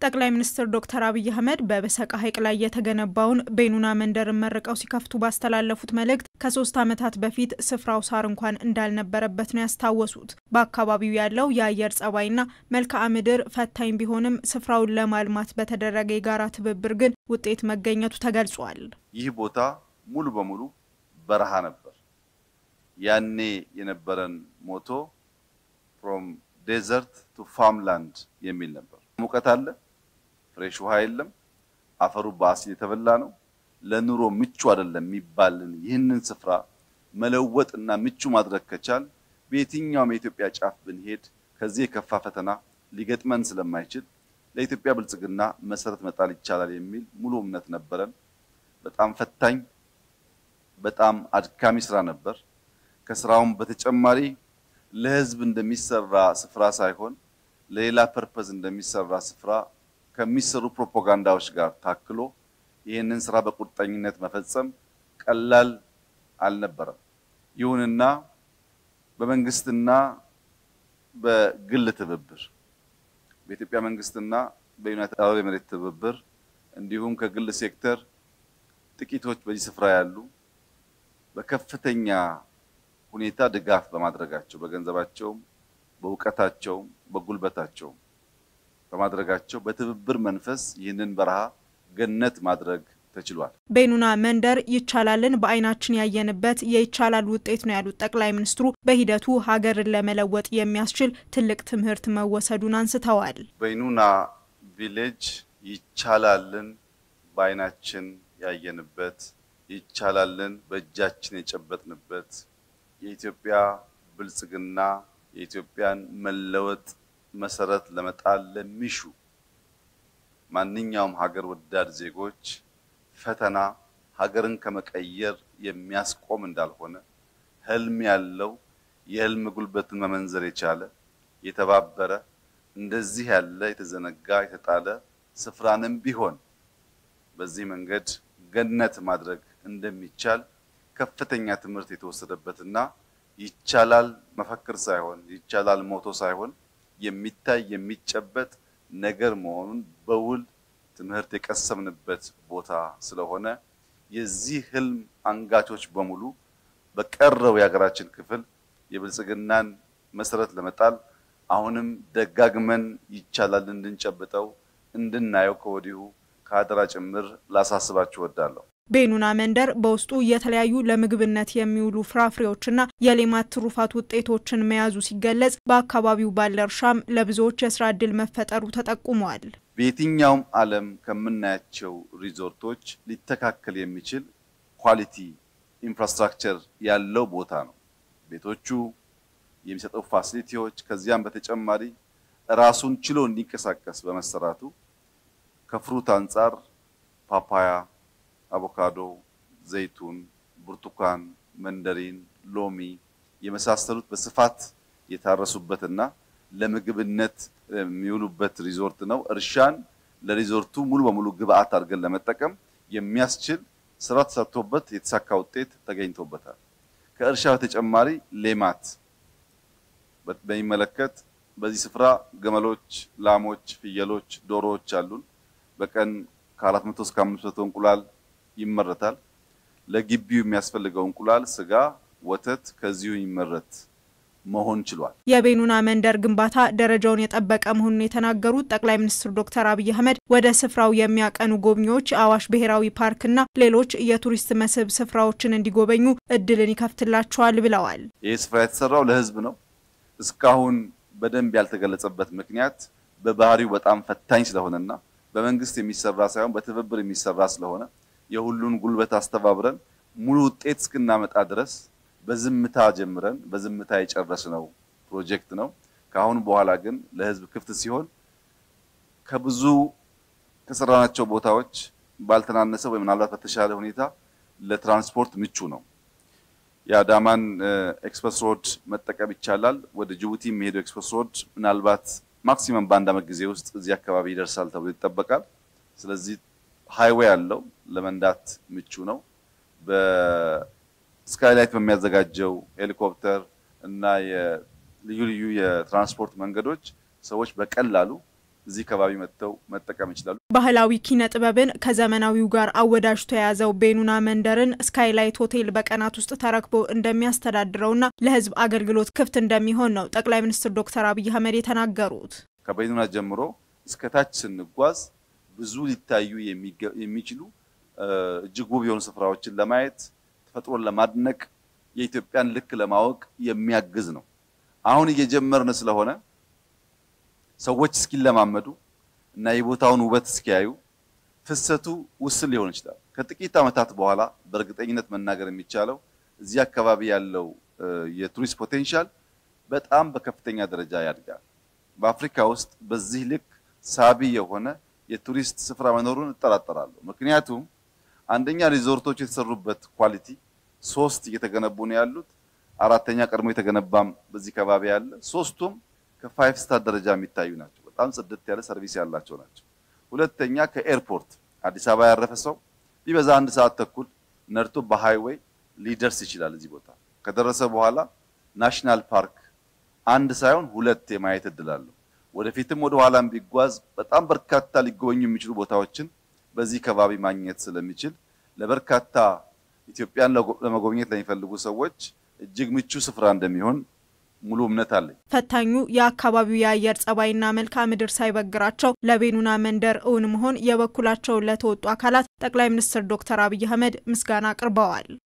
ጠቅላይ ሚኒስትር ዶክተር አብይ አህመድ በበሰቃ ሐይቅ ላይ የተገነባውን ቤኑና መንደርን መርቀው ሲከፍቱ ባስተላለፉት መልእክት ከሶስት ዓመታት በፊት ስፍራው ሳር እንኳን እንዳልነበረበት ነው ያስታወሱት። በአካባቢው ያለው የአየር ጸባይና መልክዓ ምድር ፈታኝ ቢሆንም ስፍራውን ለማልማት በተደረገ የጋራ ትብብር ግን ውጤት መገኘቱ ተገልጿል። ይህ ቦታ ሙሉ በሙሉ በረሃ ነበር። ያኔ የነበረን ሞቶ ፍሮም ዴዘርት ቱ ፋርምላንድ የሚል ነበር። ሙቀት አለ፣ ፍሬሽ ውሃ የለም፣ አፈሩ በአሲድ የተበላ ነው፣ ለኑሮ ምቹ አይደለም የሚባልን ይህንን ስፍራ መለወጥ እና ምቹ ማድረግ ከቻል በየትኛውም የኢትዮጵያ ጫፍ ብንሄድ ከዚህ የከፋ ፈተና ሊገጥመን ስለማይችል ለኢትዮጵያ ብልጽግና መሰረት መጣል ይቻላል የሚል ሙሉ እምነት ነበረን። በጣም ፈታኝ፣ በጣም አድካሚ ስራ ነበር። ከስራውም በተጨማሪ ለሕዝብ እንደሚሰራ ስፍራ ሳይሆን ለሌላ ፐርፐዝ እንደሚሰራ ስፍራ ከሚሰሩ ፕሮፓጋንዳዎች ጋር ታክሎ ይህንን ስራ በቁርጠኝነት መፈጸም ቀላል አልነበረም። ይሁንና በመንግስትና በግል ትብብር በኢትዮጵያ መንግስትና በዩናይትድ አረብ ኤሚሬት ትብብር እንዲሁም ከግል ሴክተር ጥቂቶች በዚህ ስፍራ ያሉ በከፍተኛ ሁኔታ ድጋፍ በማድረጋቸው በገንዘባቸውም፣ በእውቀታቸውም፣ በጉልበታቸውም በማድረጋቸው በትብብር መንፈስ ይህንን በረሃ ገነት ማድረግ ተችሏል። ቤኑና መንደር ይቻላልን በዓይናችን ያየንበት የይቻላል ውጤት ነው ያሉት ጠቅላይ ሚኒስትሩ በሂደቱ ሀገርን ለመለወጥ የሚያስችል ትልቅ ትምህርት መወሰዱን አንስተዋል። ቤኑና ቪሌጅ ይቻላልን በዓይናችን ያየንበት ይቻላልን በእጃችን የጨበጥንበት የኢትዮጵያ ብልጽግና የኢትዮጵያን መለወጥ መሰረት ለመጣል ለሚሹ ማንኛውም ሀገር ወዳድ ዜጎች ፈተና ሀገርን ከመቀየር የሚያስቆም እንዳልሆነ ህልም ያለው የህልም ጉልበትን መመንዘር የቻለ የተባበረ እንደዚህ ያለ የተዘነጋ የተጣለ ስፍራንም ቢሆን በዚህ መንገድ ገነት ማድረግ እንደሚቻል ከፍተኛ ትምህርት የተወሰደበትና ይቻላል መፈክር ሳይሆን ይቻላል ሞቶ ሳይሆን የሚታይ የሚጨበጥ ነገር መሆኑን በውል ትምህርት የቀሰምንበት ቦታ ስለሆነ የዚህ ህልም አንጋቾች በሙሉ በቀረው የሀገራችን ክፍል የብልጽግናን መሰረት ለመጣል አሁንም ደጋግመን ይቻላል እንድንጨብጠው እንድናየው ከወዲሁ ከአደራ ጭምር ላሳስባችሁ እወዳለሁ። ቤኑና መንደር በውስጡ የተለያዩ ለምግብነት የሚውሉ ፍራፍሬዎችና የሌማት ትሩፋት ውጤቶችን መያዙ ሲገለጽ በአካባቢው ባለ እርሻም ለብዙዎች የስራ ዕድል መፈጠሩ ተጠቁመዋል። በየትኛውም ዓለም ከምናያቸው ሪዞርቶች ሊተካከል የሚችል ኳሊቲ ኢንፍራስትራክቸር ያለው ቦታ ነው። ቤቶቹ የሚሰጠው ፋሲሊቲዎች፣ ከዚያም በተጨማሪ ራሱን ችሎ እንዲንቀሳቀስ በመሰራቱ ከፍሩት አንጻር ፓፓያ አቮካዶ፣ ዘይቱን፣ ብርቱካን፣ መንደሪን፣ ሎሚ የመሳሰሉት በስፋት የታረሱበትና ለምግብነት የሚውሉበት ሪዞርት ነው። እርሻን ለሪዞርቱ ሙሉ በሙሉ ግብአት አድርገን ለመጠቀም የሚያስችል ስራ ተሰርቶበት የተሳካ ውጤት ተገኝቶበታል። ከእርሻ በተጨማሪ ሌማት በሚመለከት በዚህ ስፍራ ገመሎች፣ ላሞች፣ ፍየሎች፣ ዶሮዎች አሉን። በቀን ከ400 እስከ 500 እንቁላል ይመረታል። ለግቢው የሚያስፈልገው እንቁላል፣ ስጋ፣ ወተት ከዚሁ ይመረት መሆን ችሏል። የቤኑና መንደር ግንባታ ደረጃውን የጠበቀ መሆኑን የተናገሩት ጠቅላይ ሚኒስትር ዶክተር አብይ አህመድ ወደ ስፍራው የሚያቀኑ ጎብኚዎች የአዋሽ ብሔራዊ ፓርክና ሌሎች የቱሪስት መስህብ ስፍራዎችን እንዲጎበኙ እድልን ይከፍትላቸዋል ብለዋል። ይህ ስፍራ የተሰራው ለሕዝብ ነው። እስካሁን በደንብ ያልተገለጸበት ምክንያት በባህሪው በጣም ፈታኝ ስለሆነና በመንግስት የሚሰራ ሳይሆን በትብብር የሚሰራ ስለሆነ የሁሉን ጉልበት አስተባብረን ሙሉ ውጤት እስክናመጣ ድረስ በዝምታ ጀምረን በዝምታ የጨረስነው ፕሮጀክት ነው። ከአሁን በኋላ ግን ለህዝብ ክፍት ሲሆን ከብዙ ከሰራናቸው ቦታዎች ባልተናነሰ ወይ ምናልባት በተሻለ ሁኔታ ለትራንስፖርት ምቹ ነው። የአዳማን ኤክስፕረስ ሮድ መጠቀም ይቻላል። ወደ ጅቡቲ የሚሄደው ኤክስፕረስ ሮድ ምናልባት ማክሲመም በአንድ ዓመት ጊዜ ውስጥ እዚህ አካባቢ ይደርሳል ተብሎ ይጠበቃል። ስለዚህ ሃይዌይ ያለው ለመንዳት ምቹ ነው። በስካይላይት በሚያዘጋጀው ሄሊኮፕተር እና የልዩ ልዩ የትራንስፖርት መንገዶች ሰዎች በቀላሉ እዚህ ከባቢ መጥተው መጠቀም ይችላሉ። ባህላዊ ኪነ ጥበብን ከዘመናዊው ጋር አወዳጅቶ የያዘው ቤኑና መንደርን ስካይላይት ሆቴል በቀናት ውስጥ ተረክቦ እንደሚያስተዳድረውና ለሕዝብ አገልግሎት ክፍት እንደሚሆን ነው ጠቅላይ ሚኒስትር ዶክተር አብይ አህመድ የተናገሩት። ከቤኑና ጀምሮ እስከ ታች ስንጓዝ ብዙ ሊታዩ የሚችሉ እጅግ ውብ የሆኑ ስፍራዎችን ለማየት ተፈጥሮን ለማድነቅ የኢትዮጵያን ልክ ለማወቅ የሚያግዝ ነው። አሁን እየጀመርን ስለሆነ ሰዎች እስኪለማመዱ እና የቦታውን ውበት እስኪያዩ ፍሰቱ ውስን ሊሆን ይችላል። ከጥቂት ዓመታት በኋላ በእርግጠኝነት መናገር የሚቻለው እዚህ አካባቢ ያለው የቱሪስት ፖቴንሻል በጣም በከፍተኛ ደረጃ ያድጋል። በአፍሪካ ውስጥ በዚህ ልክ ሳቢ የሆነ የቱሪስት ስፍራ መኖሩን እጠራጠራለሁ። ምክንያቱም አንደኛ ሪዞርቶች የተሰሩበት ኳሊቲ ሶስት እየተገነቡ ነው ያሉት። አራተኛ ቀድሞ የተገነባም በዚህ ከባቢ ያለ ሶስቱም ከፋይቭ ስታር ደረጃ የሚታዩ ናቸው። በጣም ጽድት ያለ ሰርቪስ ያላቸው ናቸው። ሁለተኛ ከኤርፖርት አዲስ አበባ ያረፈ ሰው ቢበዛ አንድ ሰዓት ተኩል ነድቶ በሃይዌይ ሊደርስ ይችላል። እዚህ ቦታ ከደረሰ በኋላ ናሽናል ፓርክ አንድ ሳይሆን ሁለት የማየት እድል አለው። ወደፊትም ወደ ኋላም ቢጓዝ በጣም በርካታ ሊጎበኙ የሚችሉ ቦታዎችን በዚህ ከባቢ ማግኘት ስለሚችል ለበርካታ ኢትዮጵያን ለመጎብኘት ለሚፈልጉ ሰዎች እጅግ ምቹ ስፍራ እንደሚሆን ሙሉ እምነት አለኝ። ፈታኙ የአካባቢው የአየር ጸባይና መልክዓ ምድር ሳይበግራቸው ለቤኑና መንደር እውን መሆን የበኩላቸውን ለተወጡ አካላት ጠቅላይ ሚኒስትር ዶክተር አብይ አህመድ ምስጋና አቅርበዋል።